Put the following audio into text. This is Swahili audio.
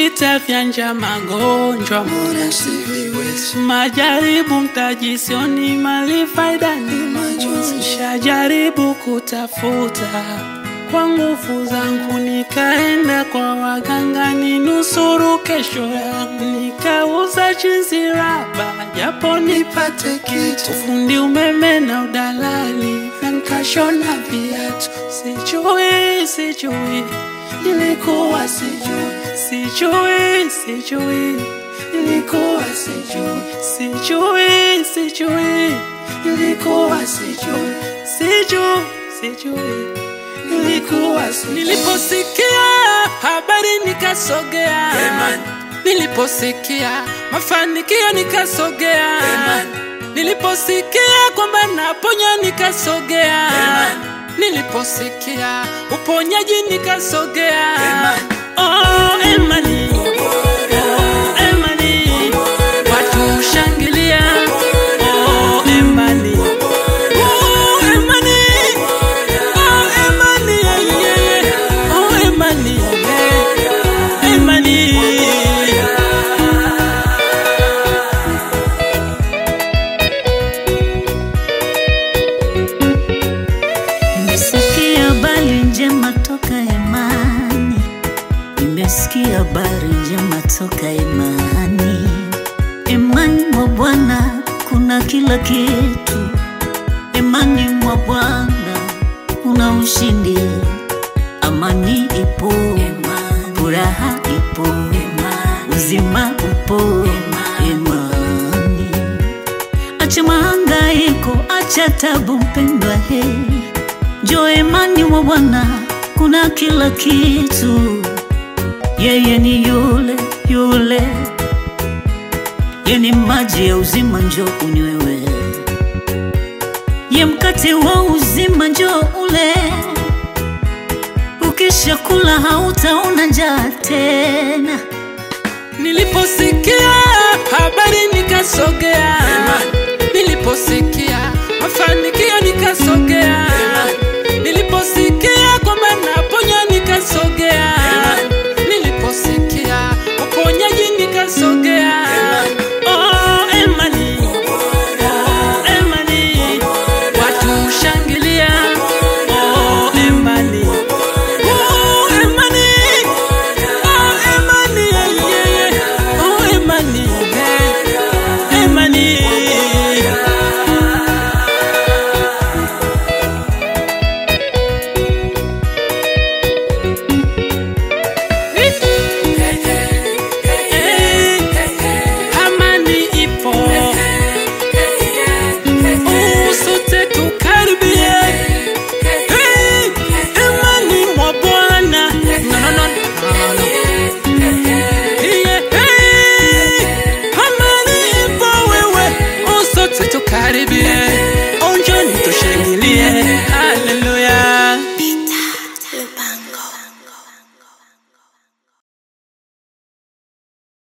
vita vya njaa, magonjwa, mbona siviwezi majaribu, mtajisioni mali, faida ni majonzi. Shajaribu kutafuta kwa nguvu zangu, nikaenda kwa waganga ninusuru kesho yangu, nikauza chizi raba japo nipate kitu ufundi umeme na udalali na nkashona viatu. Sijui, sijui, nilikuwa sijui, sijui, sijui, nilikuwa sijui, sijui, sijui, nilikuwa sijui, sijui, sijui, nilikuwa sijui. Niliposikia habari nikasogea, Amen. niliposikia mafanikio nikasogea, Amen. niliposikia kwamba naponya nikasogea, Amen. niliposikia uponyaji nikasogea. Amen. Oh, Emani. Oh, Emani. Watu shangilia. Oh, Emani. Oh, Emani. Oh, Emani. Yeah, yeah, yeah. Oh, Emani. Yeah. Emani. Nimesikia habari njema toka Emani, nimesikia habari njema toka Emani. Emani mwa Bwana kuna kila kitu, Emani mwa Bwana kuna ushindi, amani ipo, furaha ipo, uzima upo, Emani. Acha mahangaiko, acha tabu, mpendwa he, njoo imani mwa Bwana, kuna kila kitu. Yeye ni yule yule, ye ni maji ya uzima, njoo unywewe. Ye mkate wa uzima, njoo ule. Ukisha kula hautaona njaa tena. Niliposikia habari nikasogea, niliposikia mafanikio nikasogea, niliposikia kwamba naponya nikasogea, niliposikia uponyaji nikasogea. Oh, Emani. Oh, Emani. Watu shangilia. Oh, Emani. Oh, Emani. Oh, Emani, yeah, yeah, yeah. Oh, Emani, yeah. Emani. Eh, Amani ipo. Oh, sote tukaribie. Eh, Emani mwa Bwana. No, no, no, no, no. Yeah, hey, amani ipo wewe, oh, sote tukaribie